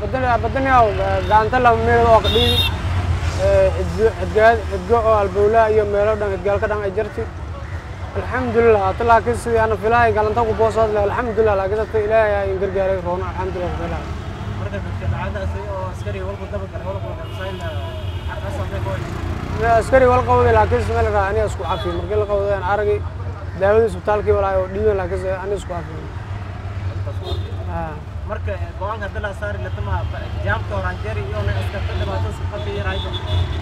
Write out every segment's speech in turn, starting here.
badaniya gacanta lama meelood oo qadhiidi cidgo oo albowlaa iyo meelo dhan cidgaalka dhan ay jarti alxamdulilah hata laakiin sidii ana filahay galanta ku boosood leh alxamdulilah laakiin hata ilaahay aa in gargaaray roona alxamdulilah filahay marka dadka dhacdaas oo askari walku daba galay walku qabsayn askari wal qawday laakiin smel raa aniga isku cafi markii la qawday aan aragay daawadii isbitaalkii walaay oo dhiiban laakiin aniga isku cafi marka go-aanka hadda la saari latama jaamka horanjeeri iyo na askarta dhibaato sifata yaraydo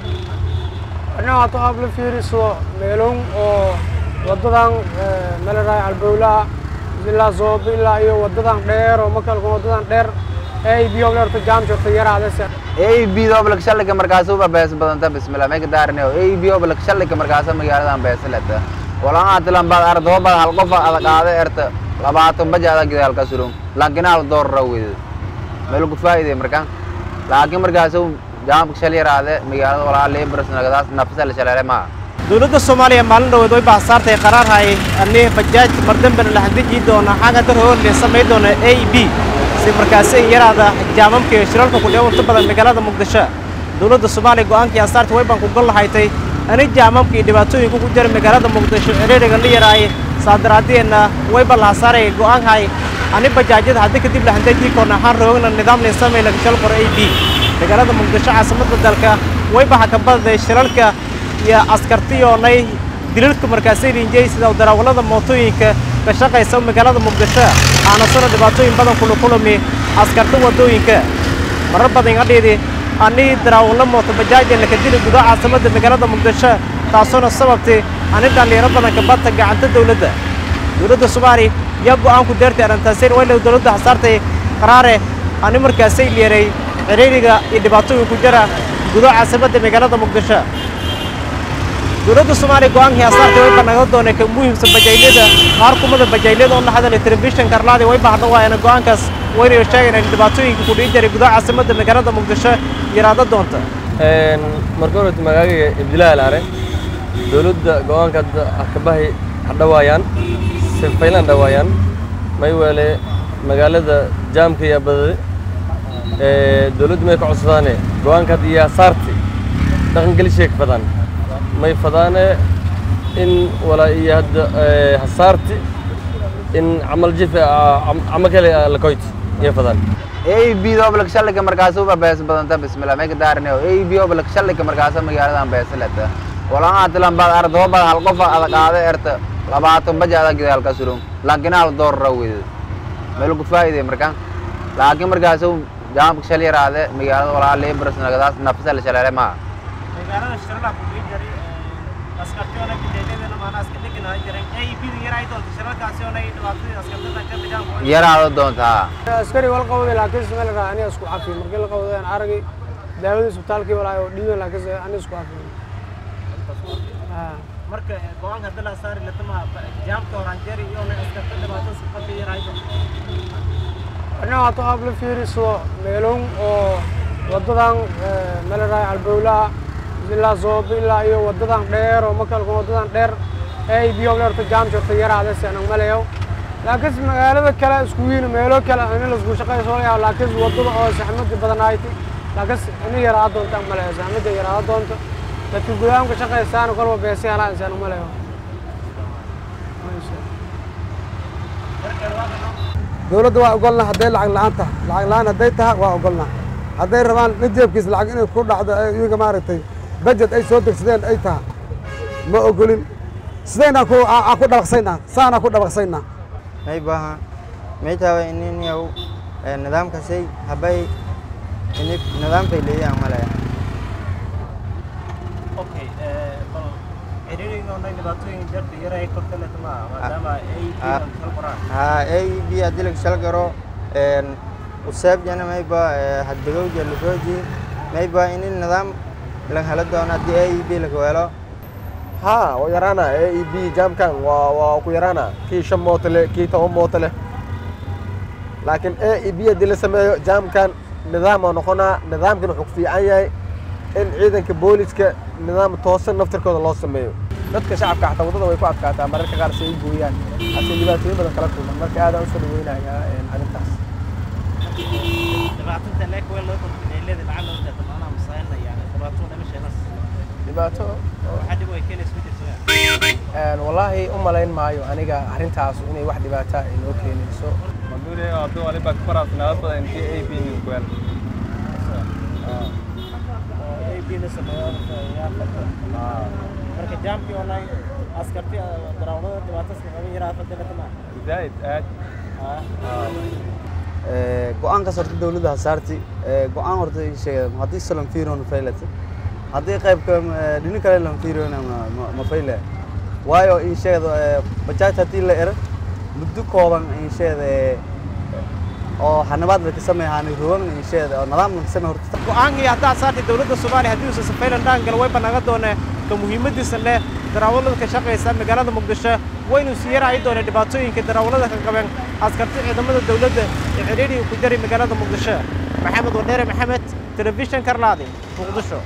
anaa hata aab la fiiriso meelon oo wadadan melaraay albowlaa ilaa zoobe ilaa iyo wadadan dheer oo makalka wadadan dheer ay biyo leerta jaam jirta yaraadase ay biyo oblak shalika markaas uba bees badanta bismillah may ka daarne ay biyo oblak shalika markaas magaaladan beeslata walaan atilan baad ardo baad hal qof adag aada erta labaatan baja adag gidal ka surun laakiin hal door rawid meel ku faa'iiday marka laakiin markaas jaamka shal yaraade magaalada walaa leebras nagadaas nafsa la shalaale ma dowladda soomaaliya maalin dhaweed way bahasaartay qaraar hayay ani bajaaj mardambena la hadiji doona xagga darhoon le samay doona a b si markaasi in yaraada jaamamka iyo shiralka ku dheewanto badan magaalada muqdisho dowladda soomaaliya go'aankii asaarta way baan ku gol lahaytay ani jaamamka iyo dhibaatooyinka ku jira magaalada muqdisho ciriiriga la yaraaye saadaraadeenna way baan lahasaaray go'aanhay ani bajaajyada haddii kadib la handajii koona waxaan roogna nidaam leen samay laga shal qor a b magaalada muqdisho caasimadda dalka way baxa ka badaday shilalka iyo askartiyoonay dilalka markaasay rinjay sida darawallada mootooyinka ka shaqaysa magaalada muqdisho aanasana dhibaatooyin badan kula kulami askarta waddooyinka marar badan iga dhiidi anii darawallo mooto bajaaja laka dili gudaha caasimadda magaalada muqdisho taasoona sababtay ani dhallinyaro badan ka badta gacanta dawladda dowladda soomaaliya yaa go'aanku deertay arrintaaseen wayla dowladda hasaartay qaraare ani markaasay leeray ciriiriga iyo dhibaatooyin ku jira gudaha caasimadda magaalada muqdisho dowladda soomaaliya go'aankii asaartay way banaga doonay ka muhiimsan bajaylada qaar kumada bajaylada oo la hadalay telefishinka arlaadi way bahda waayana go'aankaas waynayo sheegayna in dhibaatooyinka ku dhihi jiray gudaha caasimadda magaalada muqdisho yaraado doonta marka horeta magaaga ibdilaha laare dowladda go'aanka akabahay hadhawaayaan sifaylan dhawaayaan may weele magaalada jaamka iyo badade dowladdu may ka codsadaane go'aanka hadda iyo asaarti dhaqangelishay ka fadaan may fadaane in walaa iyo hadda hasaarti in camal jife cama kale lakoyt iyo fadaan ay biyo oblak shalika markaas uba bees badanta bismillah may ka daarne ay biyo oblak shalika markaas magaaladan beeslata walaan atilan baad ardo baad hal qof adag aada erta labaatan baja adag gidal ka surun laakiin hal door rawid meel ku faa'iiday marka laakiin markaas jaamka shal yaraade magaalada walaa leebras nagadaas nafsa la shalaale ma magaalada shirala ku dhihi jiray askartiyoona bajaajyadana maana aska dhiganahay jiray a b da yaray doonta shiralkaasi oona dhibaatadii askartada ka bijaanku yaraado doontaa askari wal qawday laakiin smel raa aniga isku cafi markii la qawday aan aragay daawadii isbitaalkii walaay oo dhiiban laakiin aniga isku cafi marka go-aanka hadda la saari latama jaamka horanjeeri iyo na askarta dhibaato sifata yaraydo anaa hata aab la fiiriso meelon oo wadadan melaraay albowlaa ilaa zoobe ilaa iyo wadadan dheer oo makalka wadadan dheer ay biyo leerta jaam jirta yaraadase anag malayow laakiin magaalada kale isku wiin meelo kale ani lasku shaqayso layaa laakiin wadada oo saxmadi badanayti laakiin ina yaraa doonta ang malayo saxmada yaraa doonta dadka gudahamka shaqaysaana kolba beesi helaan isaan malayo dowladda waa ogolna hadday lacag la'aan tahay lacag la'aan hadday tahay waa ogolna hadday rabaan nin jeebkiisa lacag inay ku dhacdo iyaga maaragtay bajet ay soo degsadeen ay tahay ma ogolin sidaynaa ku aa ku dhabaqsaynaa saanaa ku dhabaqsaynaa may baha may tawa inin yaw nidaamkasay habay ini nidaamkay leeyahan malaya okay bal ciriiriga oona dhibaatooyin jarta yaray korta latama maadaama a b kal qoraan ha a b haddii laga shal garo usaabjana mayba hadbagowja lafooji mayba ini nidaam laga helo doono haddii a b laga helo ها ويرانا اي بي جام كان ويرانا كي شم موتله كي تو موتله لكن اي بي دي لسميو جام كان نظام نقونا نظام كان حق في عيا ان ciidanka booliska nidaam toosan naftirkooda loo sameeyo dadka shacabka xataa waddada way ku adkaataa mararka qaar si ay gooyaan hase dhibaatooyin badan kala kulman marka aad aan u soo dhaweynayaa arrintaas dhibaatada leek weel loo kordhineelada lacag loo jeedo macnaha masaayna yani dhibaato dhamasheedas dhibaato waxaa dhib ay keenaysa ma jirto een, wallaahi u malayn maayo aniga arrintaas inay wax dhibaata ay noo keenayso Maduri adu waliba ku faraasnaad badan intii ay biin ku weel. ABna sameeyo yaa qabta marka jaamkii online askarti darawalada dhibaatas laga yaraa fadilada ma Zaid aad go-aankaas horta dowladda hasaarti go-aan horta ii sheegay haddii salam fiiron faylata haddii qaybka dhini kale lam fiiron ma fayle waayo ii sheegda bajaaj haddii la ero muddo kooban ii sheegda oo xanabaad la ka sameeyaani rogan ii sheegda oo nidaam la ka sameeya horta go-aankii haddaa saartay dowladda soomaaliya haddii uusan safaylan dhaangal way banaga doonee ka muhiimadiisa leh darawallada ka shaqaysa magaalada muqdisho waynu sii yaraayi doonee dhibaatooyinka darawallada ka qabeen askarti ciidamada dowladda ee cidhiidhiga ku jari magaalada muqdisho maxamed wadheere maxamed telefishan karlaadi muqdisho